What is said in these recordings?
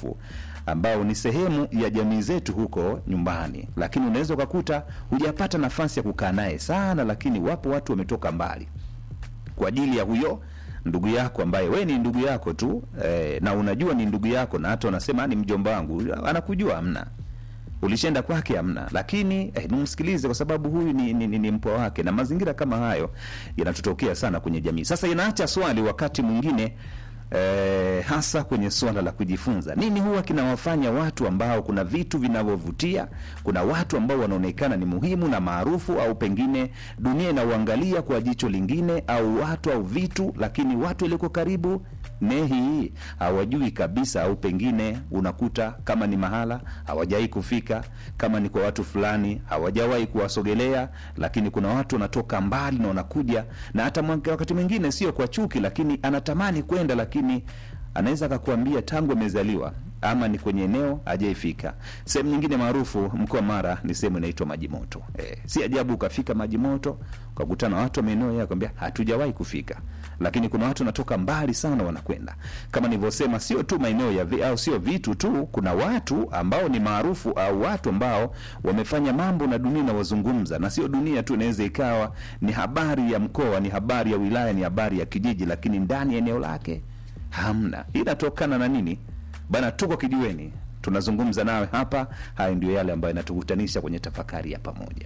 maarufu ambao ni sehemu ya jamii zetu huko nyumbani, lakini unaweza ukakuta hujapata nafasi ya kukaa naye sana, lakini wapo watu wametoka mbali kwa ajili ya huyo ndugu yako ambaye we ni ndugu yako tu eh, na unajua ni ndugu yako, na hata unasema ni mjomba wangu, anakujua amna ulishenda kwake amna, lakini eh, nimsikilize kwa sababu huyu ni, ni, ni, ni mpwa wake, na mazingira kama hayo yanatutokea sana kwenye jamii. Sasa inaacha swali wakati mwingine eh, hasa kwenye suala la kujifunza, nini huwa kinawafanya watu ambao kuna vitu vinavyovutia, kuna watu ambao wanaonekana ni muhimu na maarufu, au pengine dunia inauangalia kwa jicho lingine, au watu au vitu, lakini watu walioko karibu nehi hawajui kabisa, au pengine unakuta kama ni mahala hawajawahi kufika, kama ni kwa watu fulani hawajawahi kuwasogelea, lakini kuna watu wanatoka mbali na wanakuja, na hata mwa- wakati mwingine sio kwa chuki, lakini anatamani kwenda, lakini anaweza akakuambia tangu amezaliwa ama ni kwenye eneo hajaifika. Sehemu nyingine maarufu mkoa wa Mara ni sehemu inaitwa Maji Moto. Eh, si ajabu ukafika Maji Moto ukakutana na watu wa maeneo yao kwambia hatujawahi kufika, lakini kuna watu wanatoka mbali sana wanakwenda. Kama nilivyosema, sio tu maeneo ya vi, au sio vitu tu, kuna watu ambao ni maarufu au watu ambao wamefanya mambo na dunia inawazungumza, na sio dunia tu, inaweza ikawa ni habari ya mkoa, ni habari ya wilaya, ni habari ya kijiji, lakini ndani ya eneo lake hamna. Hii inatokana na nini? Bana, tuko kijiweni, tunazungumza nawe hapa. Haya ndio yale ambayo inatukutanisha kwenye tafakari ya pamoja.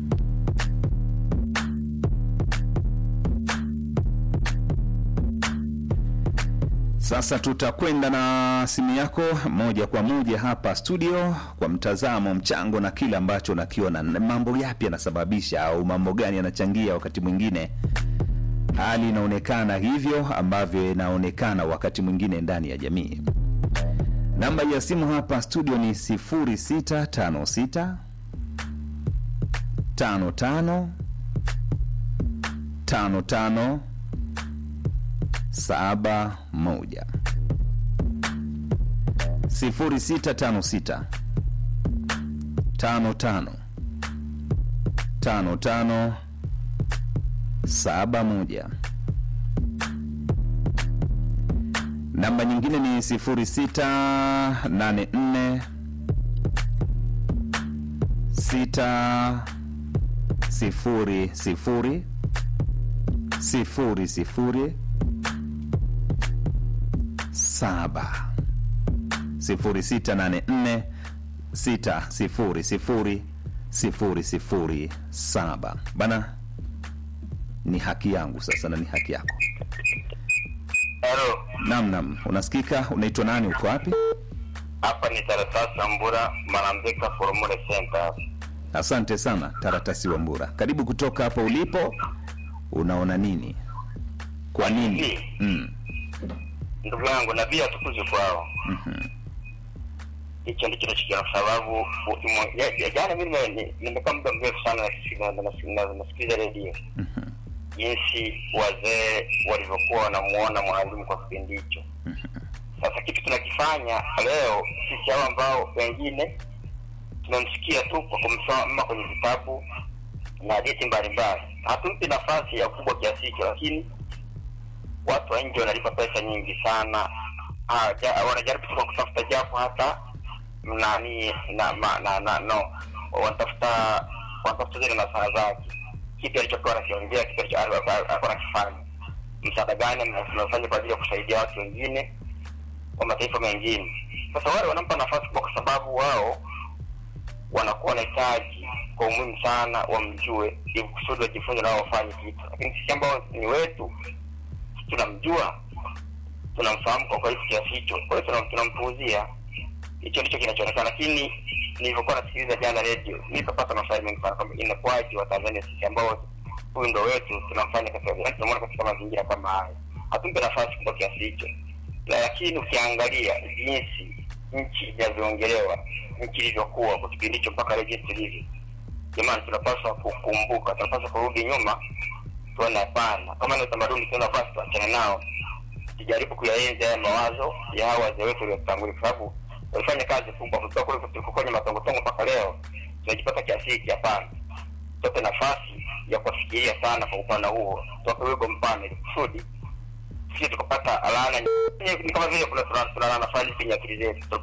Sasa tutakwenda na simu yako moja kwa moja hapa studio kwa mtazamo, mchango na kile ambacho nakiona, mambo yapi yanasababisha au mambo gani yanachangia wakati mwingine hali inaonekana hivyo ambavyo inaonekana wakati mwingine ndani ya jamii. Namba ya simu hapa studio ni 0656 55 55 saba moja sifuri sita tano sita tano tano tano tano saba moja. Namba nyingine ni sifuri sita nane nne sita sifuri sifuri sifuri sifuri saba sifuri sita nane nne sita sifuri sifuri sifuri sifuri saba bana ni haki yangu sasa na ni haki yako Halo, nam nam unasikika unaitwa nani uko wapi hapa ni Taratasi Ambura Marambeka Formula Center. asante sana taratasi wa mbura karibu kutoka hapo ulipo unaona nini kwa nini mm. Ndugu yangu, nabii atukuzwe kwao. Hicho ndicho nachokiona, kwa sababu u- imo- ya- ya- jana mimi nime- ni- nimekaa muda mrefu sana nasi- na- na- na- nasikiliza redio jinsi wazee walivyokuwa wanamuona mwalimu kwa kipindi hicho. Sasa kitu tunakifanya leo sisi hao ambao wengine tumemsikia tu kwa kumsoma kwenye vitabu na hadithi mbalimbali, hatumpi nafasi ya ukubwa kiasi hicho, lakini watu wa nje wanalipa pesa nyingi sana. Ah, ja, wanajaribu tu kwa kutafuta japo hata nani na, ma, na, na no wanatafuta wanatafuta zile nasaha zake, kipi alichokuwa anakiongea, kipi alicho- alikuwa alikuwa anakifanya, msaada gani amefanya kwa ajili ya kusaidia watu wengine wa mataifa mengine. Sasa wale wanampa nafasi kubwa kwa sababu wao wanakuwa wanahitaji kwa umuhimu sana wamjue, ili kusudi wajifunze nao wafanye kitu, lakini sisi ambao ni wetu tunamjua tunamfahamu kwa kweli kiasi hicho, kwa hiyo tunam- tunampuuzia. Hicho ndicho kinachoonekana, lakini nilivyokuwa nasikiliza jana redio nikapata maswali mengi sana kwamba inakuwaje Watanzania sisi ambao huyu ndo wetu tunamfanya katika yaani tunamwona katika mazingira kama haya, hatumpe nafasi kubwa kiasi hicho. La- Lakini ukiangalia jinsi nchi inavyoongelewa, nchi ilivyokuwa kwa kipindi hicho mpaka leo jinsi ilivyo, jamani, tunapaswa kukumbuka, tunapaswa kurudi nyuma tuone hapana, kama ni utamaduni tuna basi tuachane nao, tujaribu kuyaenzi haya mawazo ya hawa wazee wetu waliotangulia, kwa sababu walifanya kazi kubwa kutoka kule tulikuwa kwenye matongotongo mpaka leo tunajipata kiasi hiki. Hapana, tupe nafasi ya kuwafikiria sana kwa upana huo, tuwape wigo mpana, ili kusudi sisi tukapata laana. Ni kama vile kuna tuna- tunalana fulani kwenye akili zetu